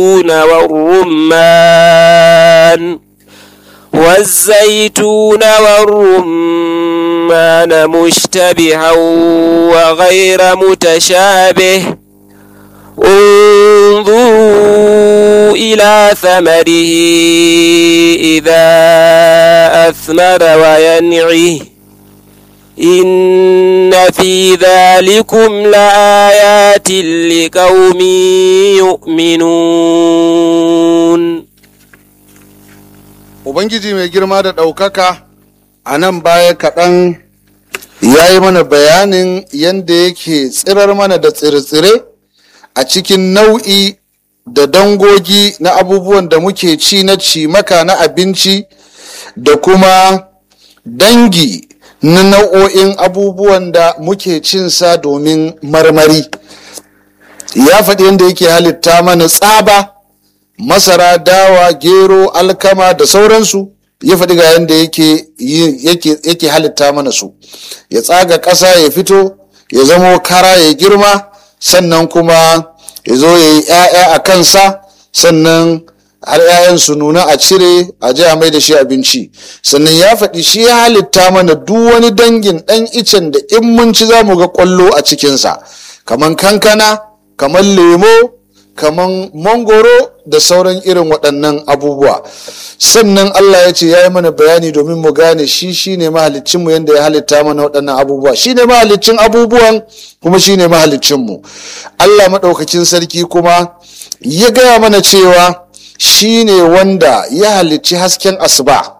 والرمان والزيتون والرمان مشتبها وغير متشابه انظروا إلى ثمره إذا أثمر وينعه إن في ذلكم لآيات لقوم يؤمنون Ubangiji mai girma da ɗaukaka a nan baya kaɗan ya yi mana bayanin yadda yake tsirar mana da tsire-tsire a cikin nau'i da dangogi na abubuwan da muke ci na cimaka na abinci da kuma dangi na nau'o'in abubuwan da muke cinsa domin marmari ya faɗi yadda yake halitta mana tsaba masara dawa gero alkama da sauransu ya faɗi ga yadda yake, yake halitta mana su ya tsaga ƙasa ya fito ya zamo kara ya girma sannan kuma ya zo ya yi 'ya'ya a kansa sannan har 'ya'yan su nuna a cire a je a mai da shi abinci sannan ya faɗi shi ya halitta mana duk wani dangin ɗan icen da in mun ci za mu ga ƙwallo a cikinsa kaman kankana kaman lemo kaman mangoro da sauran irin waɗannan abubuwa sannan Allah ya ce ya yi mana bayani domin mu gane shi shine mahalicinmu yadda ya halitta mana waɗannan abubuwa shine mahalicin abubuwan kuma shine mahalicinmu Allah maɗaukacin sarki kuma ya gaya mana cewa shine wanda ya halicci hasken asuba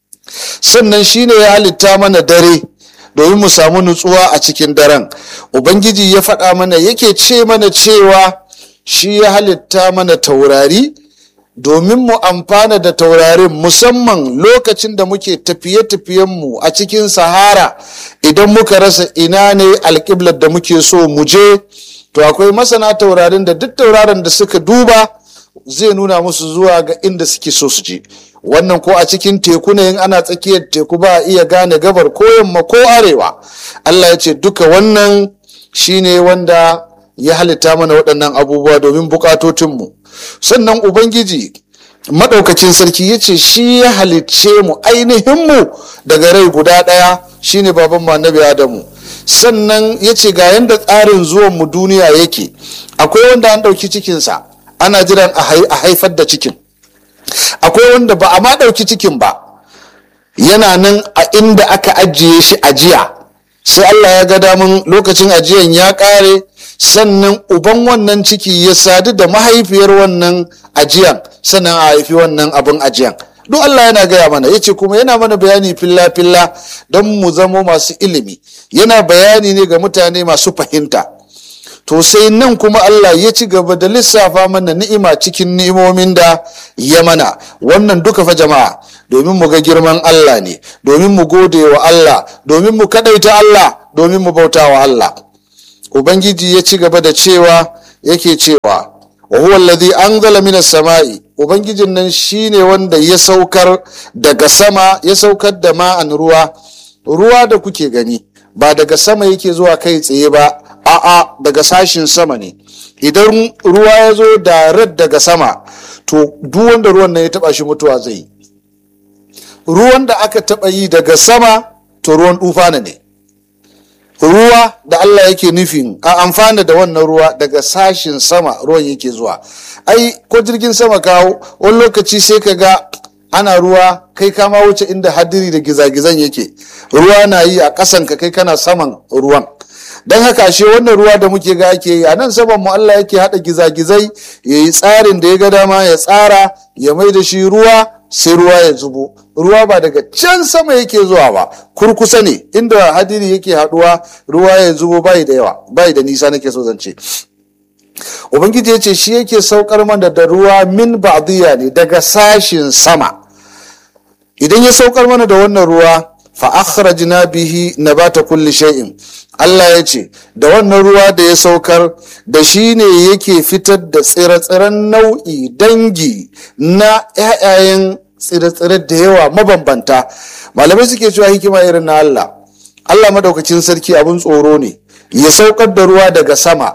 sannan shine ya halitta mana dare domin mu samu nutsuwa a cikin daren ubangiji ya faɗa mana yake ce mana cewa shi ya halitta mana taurari domin mu amfana da taurarin musamman lokacin da muke tafiye-tafiyenmu a cikin sahara idan muka rasa ina ne alƙiblar da muke so mu je to akwai masana taurarin da duk tauraron da suka duba zai nuna musu zuwa ga inda suke so su je wannan ko a cikin teku ne in ana tsakiyar teku ba a iya gane gabar ko yamma ko arewa allah ya ce duka wannan shine wanda ya halitta mana waɗannan abubuwa domin bukatotinmu sannan ubangiji maɗaukacin sarki ya ce shi ya halicce mu ainihinmu daga rai guda ɗaya shine baban mu annabi adamu sannan ya ce ga yadda tsarin zuwan mu duniya yake akwai wanda an ɗauki cikinsa ana jiran a haifar da cikin akwai wanda ba a ma ɗauki cikin ba yana nan a inda aka ajiye shi ajiya sai allah ya ga damun lokacin ajiyan ya ƙare sannan uban wannan ciki ya sadu da mahaifiyar wannan ajiyan sannan a haifi wannan abin ajiyan duk Allah yana gaya mana ya ce kuma yana mana bayani filla-filla don mu zamo masu ilimi yana bayani ne ga mutane masu fahimta to sai nan kuma Allah ya ci gaba da lissafa mana ni'ima cikin ni'imomin da ya mana wannan duka fa jama'a domin mu ga girman Allah ne domin mu gode wa Allah domin mu kadaita Allah domin mu bauta wa Allah ubangiji ya ci gaba da cewa yake cewa wa huwa alladhi anzala minas sama'i ubangijin nan shine wanda ya saukar daga sama ya saukar da ma'an ruwa ruwa da kuke gani ba daga sama yake zuwa kai tsaye ba a'a daga sashin sama ne idan ruwa ya zo da daga sama to duk wanda ruwan nan ya taba shi mutuwa zai yi ruwan da aka taba yi daga sama to ruwan dufana ne ruwa da Allah yake nufin a amfana da wannan ruwa daga sashin sama ruwan yake zuwa ai ko jirgin sama kawo wani lokaci sai ka ga ana ruwa kai kama wuce inda hadiri da gizagizan yake ruwa na yi a ƙasan ka kai kana saman ruwan don haka ashe wannan ruwa da muke ga ake yi a nan saman mu Allah yake haɗa gizagizai ya yi tsarin da ya ga dama ya tsara ya mai da shi ruwa sai ruwa ya zubo ruwa ba daga can sama yake zuwa ba kurkusa ne inda hadiri yake haduwa ruwa ya zubo bai da yawa bai da nisa nake so zance ubangiji ya ce shi yake saukar mana da ruwa min ba'diyya ne daga sashin sama idan ya saukar mana da wannan ruwa fa akhrajna bihi nabata kulli shay'in Allah ya ce da wannan ruwa da ya saukar da shi ne yake fitar da tsire-tsiren nau'i dangi na 'ya'yayen tsire-tsire da yawa mabambanta malamai suke cewa hikima irin na Allah Allah madaukakin sarki abin tsoro ne ya saukar da ruwa daga sama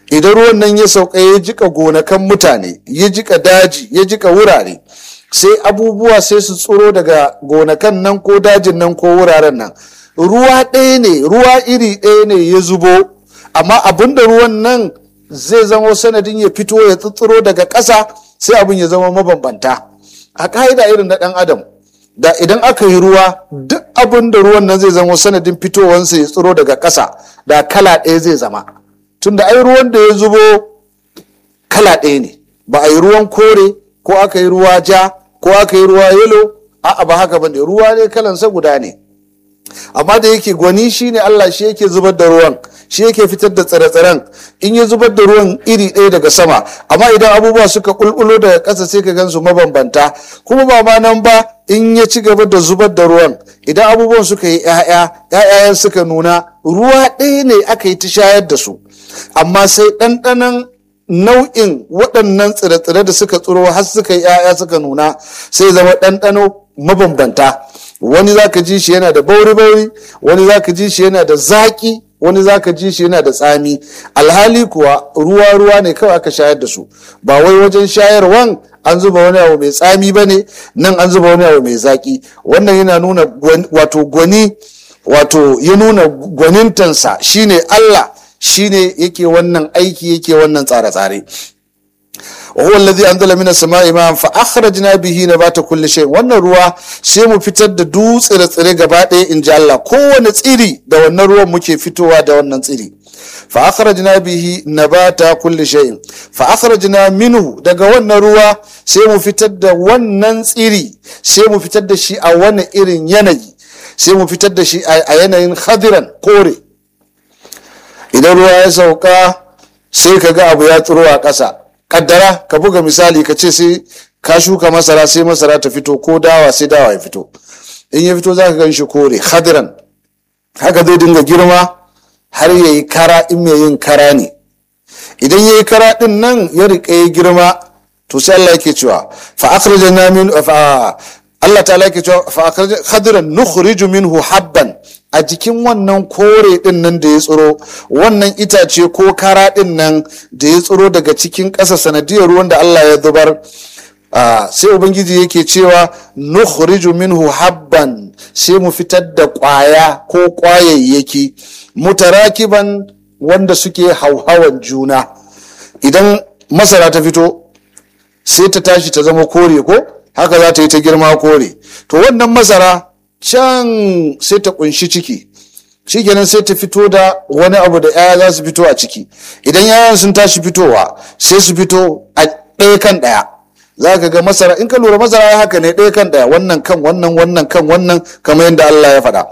idan ruwan nan ya sauka ya jika gonakan mutane ya jika daji ya jika wurare sai abubuwa sai su tsoro daga gonakan nan ko dajin nan ko wuraren nan ruwa ɗaya ne ruwa iri ɗaya ne ya zubo amma abinda ruwan nan zai zama sanadin ya fito ya tsitsiro daga ƙasa sai abin ya zama mabambanta a ƙa'ida irin na ɗan adam da idan aka yi ruwa duk abin da ruwan nan zai zama sanadin fitowansa ya tsiro daga ƙasa da kala ɗaya zai zama tunda ai ruwan da ya zubo kala ɗaya ne ba a yi ruwan kore ko aka yi ruwa ja ko aka yi ruwa yelo a'a ba haka bane ruwa ne kalansa guda ne amma da yake gwani shine Allah shi yake zubar da ruwan shi yake fitar da tsire-tsiren in ya zubar da ruwan iri ɗaya daga sama amma idan abubuwa suka ƙulƙulo daga ƙasa sai ka gansu mabambanta kuma ba ma nan ba in ya ci gaba da zubar da ruwan idan abubuwan suka yi ‘ya'ya ‘ya'yayen suka nuna ruwa ɗaya ne aka yi ta shayar da su amma sai ɗanɗanon nau'in waɗannan tsire-tsire da suka tsiro har suka yi ‘ya'ya suka nuna sai zama ɗanɗano mabambanta wani za ka ji shi yana da bauri-bauri wani za ka ji shi yana da zaƙi wani za ka ji shi yana da tsami alhali kuwa ruwa-ruwa ne kawai aka shayar da su ba wai wajen shayarwan an zuba wani abu mai tsami ba ne nan an zuba wani abu mai zaƙi wannan yana nuna wato gwani wato ya nuna gwanintansa shine allah shine yake wannan aiki yake wannan tsare-tsare وهو الذي أنزل من السماء ماء فأخرجنا به نبات كل شيء wannan ruwa sai mu fitar da dutse da tsire gaba ɗaya in ji Allah kowane tsiri da wannan ruwan muke fitowa da wannan tsiri fa akhrajna bihi nabata kulli shay'in fa akhrajna minhu daga wannan ruwa sai mu fitar da wannan tsiri sai mu fitar da shi a wani irin yanayi sai mu fitar da shi a yanayin khadiran kore idan ruwa ya sauka sai ka ga abu ya tsiro a ƙasa kaddara ka buga misali ka ce sai ka shuka masara sai masara ta fito ko dawa sai dawa ya fito in ya fito za ka gan shi kore hadiran haka zai dinga girma har ya yi kara in mai yin kara ne idan ya yi kara din nan ya riƙa ya girma to sai Allah yake cewa fa akhrajna min fa Allah ta'ala yake cewa fa khadiran nukhriju minhu habban a jikin wannan kore din nan da ya tsiro wannan itace ko kara din nan da ya tsiro daga cikin ƙasa sanadiyar ruwan da Allah ya zubar sai ubangiji yake cewa nukhriju minhu habban sai mu fitar da ƙwaya ko ƙwayayyaki mutarakiban wanda suke hauhawan juna idan masara ta fito sai ta tashi ta zama kore ko haka za ta yi ta girma kore to wannan masara can sai ta kunshi ciki shikenan sai ta fito da wani abu da yaya za su fito a ciki idan yayan sun tashi fitowa sai su fito a ɗaya kan ɗaya za ka ga masara in ka lura masara ya haka ne ɗaya kan ɗaya wannan kan wannan wannan kan wannan kamar yadda Allah ya faɗa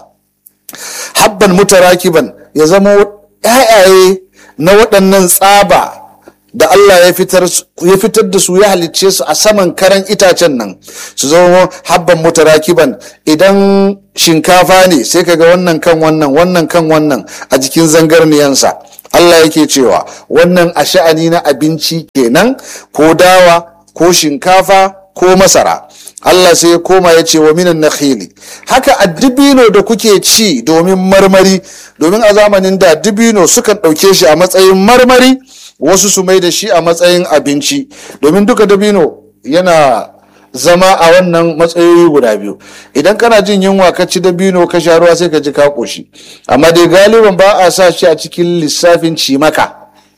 habban mutarakiban ya zama yayaye na waɗannan tsaba da Allah ya fitar ya fitar da su ya halicce su a saman karan itacen nan su zama habban mutarakiban idan shinkafa ne sai kaga wannan kan wannan wannan kan wannan a jikin zangarniyansa Allah yake cewa wannan a sha'ani na abinci kenan ko dawa ko shinkafa ko masara Allah sai ya koma ya ce wa minan nakhili haka a dibino da kuke ci domin marmari domin a zamanin da dibino sukan ɗauke shi a matsayin marmari wasu su mai da shi a matsayin abinci domin duka dabino yana zama a wannan matsayoyi guda biyu idan kana jin yunwa ka ci dabino ka sha ruwa sai ka ji ka koshi amma dai galiban ba a sa shi a cikin lissafin cimaka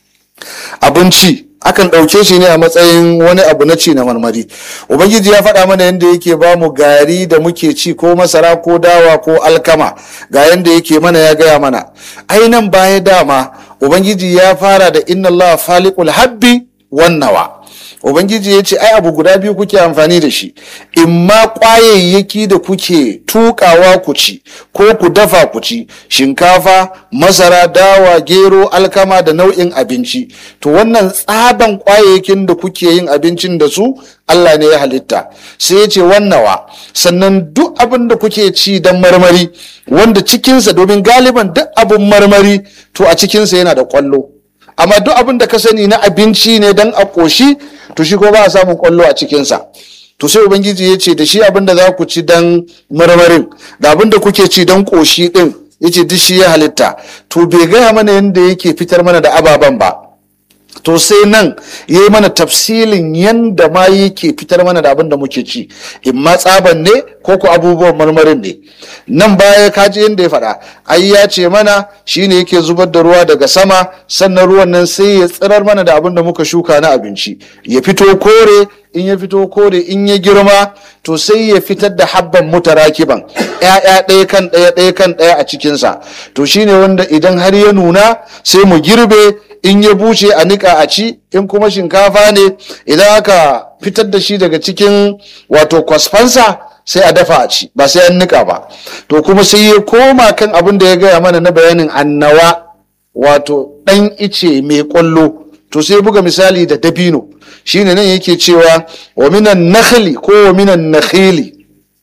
abinci akan ɗauke shi ne a matsayin wani abu na ci na marmari ubangiji ya faɗa mana yadda yake ba mu gari da muke ci ko masara ko dawa ko alkama ga yadda yake mana ya gaya mana ai nan baya dama ubangiji ya fara da inna Allah faliqul habbi wan nawa ubangiji ya ce ai abu guda biyu kuke amfani da shi imma kwayayyaki da kuke tukawa ku ci ko ku dafa ku ci shinkafa masara dawa gero alkama da nau'in abinci to wannan tsaban kwayayyakin da kuke yin abincin da su Allah ne ya halitta sai ya ce wannawa sannan duk abin da kuke ci don marmari wanda cikinsa domin galiban duk abin marmari to a cikinsa yana da kwallo amma duk abin da ka sani na abinci ne don a ƙoshi to shi ko ba a samun kwallo a cikinsa to sai ubangiji ya ce da shi abin da za ku ci don marmarin da abin da kuke ci don ƙoshi ɗin ya ce duk shi ya halitta to bai gaya mana yadda yake fitar mana da ababen ba to sai nan ya yi mana tafsilin yanda ma yake fitar mana da abin da muke ci in ma tsaban ne ko ko abubuwan marmarin ne nan baya kaji yadda ya faɗa ai ya ce mana shine yake zubar da ruwa daga sama sannan ruwan nan sai ya tsirar mana da abin da muka shuka na abinci ya fito kore in ya fito kore in ya girma to sai ya fitar da habban mutarakiban ‘ya'ya ɗaya kan ɗaya ɗaya kan ɗaya a cikinsa to shine wanda idan har ya nuna sai mu girbe in ya buce a niƙa a ci in kuma shinkafa ne idan aka fitar da shi daga cikin wato kwasfansa sai a dafa a ci ba sai an niƙa ba to kuma sai ya koma kan abin da ya gaya mana na bayanin annawa wato ɗan ice mai ƙwallo to sai buga misali da dabino shine nan yake cewa wa minan nakhli ko wa minan nakhili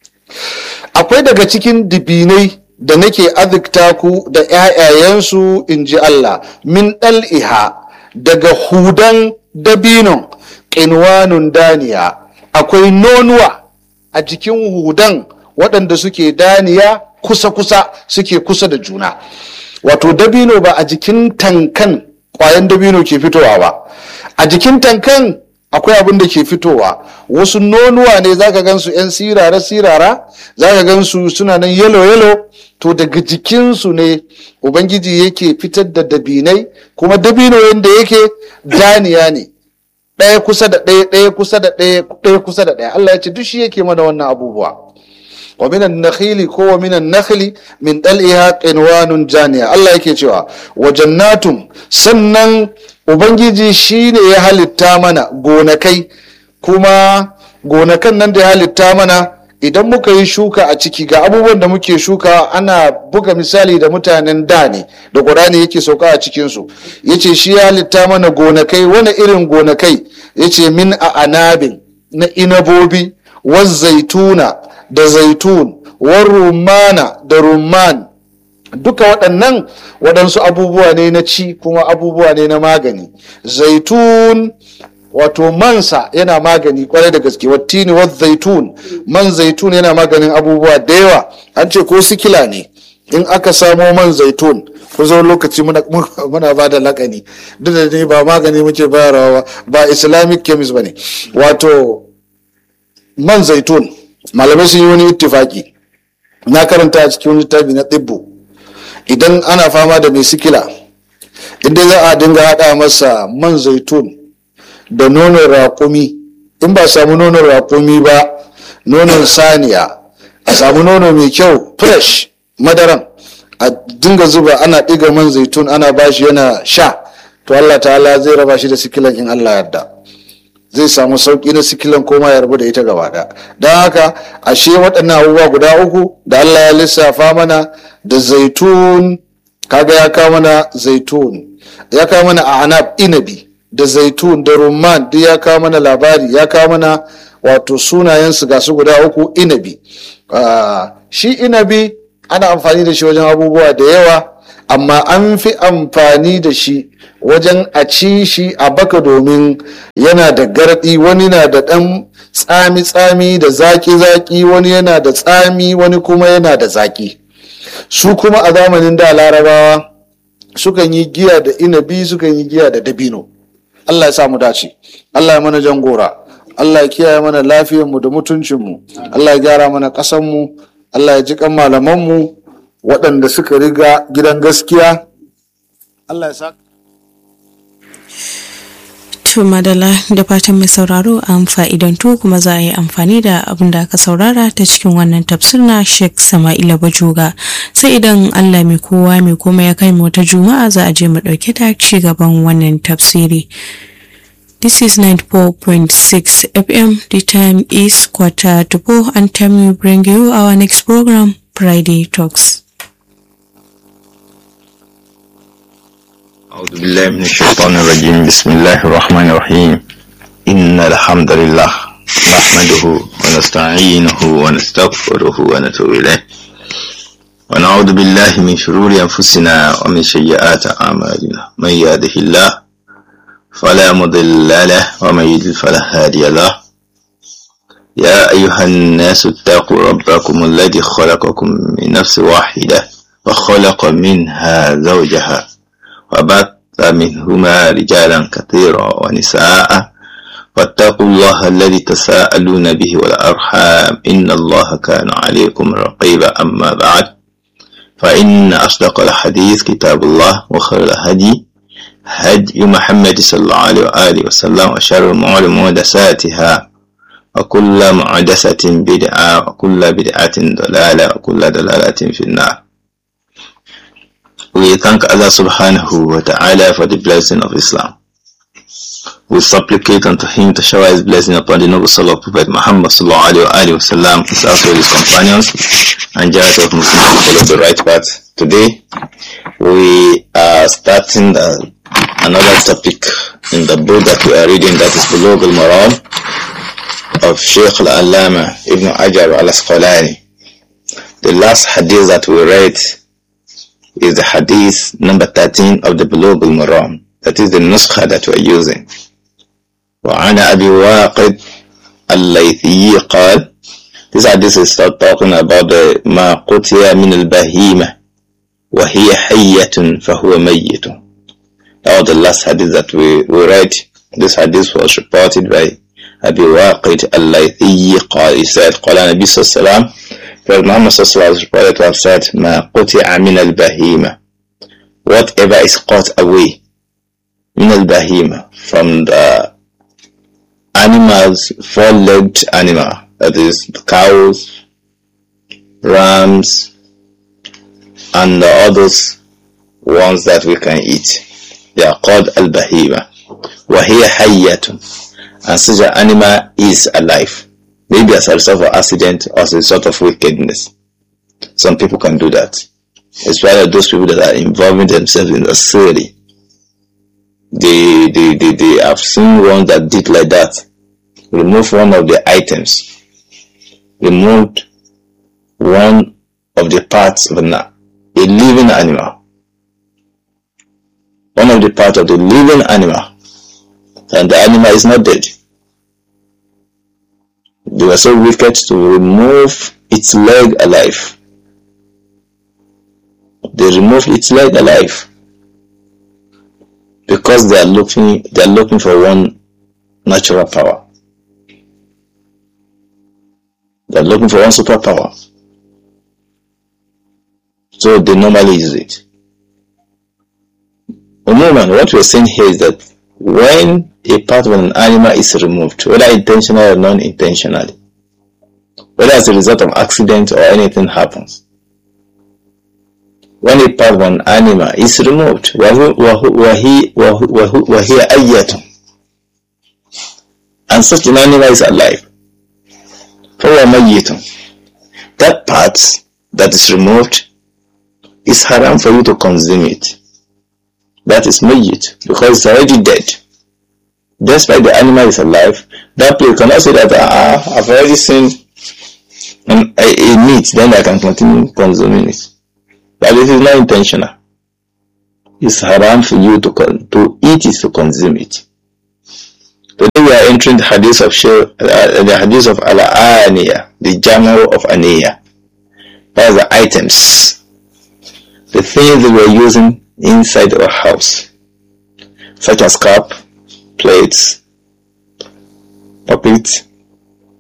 akwai daga cikin dibinai da nake azikta ku da ‘ya'yayensu in ji Allah min ɗal'iha daga hudan dabinon ƙinwanun daniya akwai nonuwa a jikin hudan waɗanda suke daniya kusa-kusa suke kusa da juna wato dabino ba a jikin tankan ƙwayan dabino ke fitowa ba a jikin tankan akwai abin da ke fitowa wasu nonuwa ne zaka gansu 'yan sirara-sirara zaka gansu suna nan yalo-yalo to daga jikinsu ne ubangiji yake fitar da dabinai kuma dabino yadda yake daniya ne ɗaya kusa da ɗaya ɗaya kusa da ɗaya ɗaya kusa da ɗaya Allah ya ce duk shi yake mana wannan abubuwa wa minan nakhili ko wa minan nakhli min dal'iha qinwanun janiya Allah yake cewa wa jannatun sannan ubangiji shine ya halitta mana gonakai kuma gonakan nan da ya halitta mana idan muka yi shuka a ciki ga abubuwan da muke shuka ana buga misali da mutanen da ne da ƙurani yake sauka a cikinsu ya ce shi ya halitta mana gonakai wani irin gonakai ya ce min a anabin na inabobi wa zaituna da zaitun wa rumana da rumman duka waɗannan waɗansu abubuwa ne na ci kuma abubuwa ne na magani zaitun wato mansa yana magani kwarai da gaske wattini wa zaitun man zaitun yana maganin abubuwa da yawa an ce ko sikila ne in aka samo man zaitun ku zo lokaci muna ba da lakani duk da ne ba magani muke bayarwa ba islamic chemist ba ne wato man zaitun malamai sun yi wani ittifaki na karanta a cikin littafi na tsibbo idan ana fama da mai sikila inda za a dinga haɗa masa man zaitun da nonon raƙumi in ba samu nonon raƙumi ba nonon saniya a samu nono mai kyau fresh madaran a dinga zuba ana ɗiga man zaitun ana bashi yana sha to Allah ta'ala zai raba shi da sikilan in Allah yarda zai samu sauƙi na sikilan koma ya rabu da ita gaba ɗaya don haka ashe waɗannan abubuwa guda uku da Allah ya lissafa mana da zaitun kaga ya kawo mana zaitun ya kawo mana a anab inabi da zaitun da rumman duk ya kawo mana labari ya kawo mana wato sunayensu ga su guda uku inabi shi inabi ana amfani da shi wajen abubuwa da yawa amma an fi amfani da shi wajen a ci shi a baka domin yana da gardi wani na da ɗan tsami-tsami da zaki-zaki wani yana da tsami wani kuma yana da zaki su kuma a zamanin da larabawa sukan yi giya da inabi sukan yi giya da dabino Allah ya samu dace Allah ya mana jan gora Allah ya kiyaye mana lafiyarmu da mutuncinmu Allah ya gyara mana ƙasanmu Allah ya ji kan malamanmu waɗanda suka riga gidan gaskiya Allah ya sa To madala da fatan mai sauraro an fa'idantu kuma za a yi amfani da abin da aka saurara ta cikin wannan tafsir na Sheikh Sama'ila Bajoga sai idan Allah mai kowa mai kuma ya kai mu wata juma'a za a je mu ɗauke ta ci gaban wannan tafsiri. This is 94.6 FM. The time is quarter to four and time we bring you our next program, Friday Talks. أعوذ بالله من الشيطان الرجيم بسم الله الرحمن الرحيم إن الحمد لله نحمده ونستعينه ونستغفره ونتوب إليه ونعوذ بالله من شرور أنفسنا ومن سيئات أعمالنا من يهده الله فلا مضل له ومن يضلل فلا هادي له يا أيها الناس اتقوا ربكم الذي خلقكم من نفس واحدة وخلق منها زوجها وبث منهما رجالا كثيرا ونساء واتقوا الله الذي تساءلون به والأرحام إن الله كان عليكم رقيبا أما بعد فإن أصدق الحديث كتاب الله وخير الهدي هدي محمد صلى الله عليه وآله وسلم وشر الأمور محدثاتها وكل محدثة بدعة وكل بدعة ضلالة وكل ضلالة في النار We thank Allah subhanahu wa ta'ala for the blessing of Islam. We supplicate unto Him to shower His blessing upon the noble soul of Prophet Muhammad sallallahu alayhi wa sallam, his household, his companions, and generation of Muslims who follow the right path. Today, we are starting the, another topic in the book that we are reading, that is Bulugh al-Maram of Sheikh al-Allama Ibn Ajar al-Asqalani. The last hadith that we read is the hadith number 13 of the Bulugh al-Maram. That is the nuskha that we are using. وعن أبي واقد الليثي قال This hadith is start talking about the ما قتي من البهيمة وهي حية فهو ميت That was the last hadith that we, we read. This hadith was reported by أبي واقد الليثي قال He said قال النبي صلى الله عليه وسلم Prophet Muhammad صلى الله عليه وسلم was reported to have said ما قطع من البهيمة Whatever is cut away من البهيمة from the animals, four-legged animal, that is cows, rams, and the others ones that we can eat. They are called al-bahima. وَهِيَ حَيَّةٌ And such an animal is alive. Maybe as a result of accident or as a result of wickedness. Some people can do that. Especially those people that are involving themselves in the city they, they, they, they have seen ones that did like that. Remove one of the items. Removed one of the parts of an, a living animal. One of the parts of the living animal. And the animal is not dead. They were so wicked to remove its leg alive. They removed its leg alive because they are looking they are looking for one natural power. They are looking for one superpower. So they normally use it. Umuman, what we are saying here is that when a part of an animal is removed, whether intentionally or non-intentionally, whether as a result of accident or anything happens, when a part of an animal is removed وهي أية and such an animal is alive فهو ميت that part that is removed is haram for you to consume it that is mayyit because it's already dead despite the animal is alive that place cannot say that ah, I've already seen a, a meat then I can continue consuming it but this is not intentional. It's haram for you to to eat it, to consume it. Today we are entering the hadith of uh, the hadith of al-aniya, the general of aniya. That's the items, the things that we are using inside our house, such as cup, plates, puppets,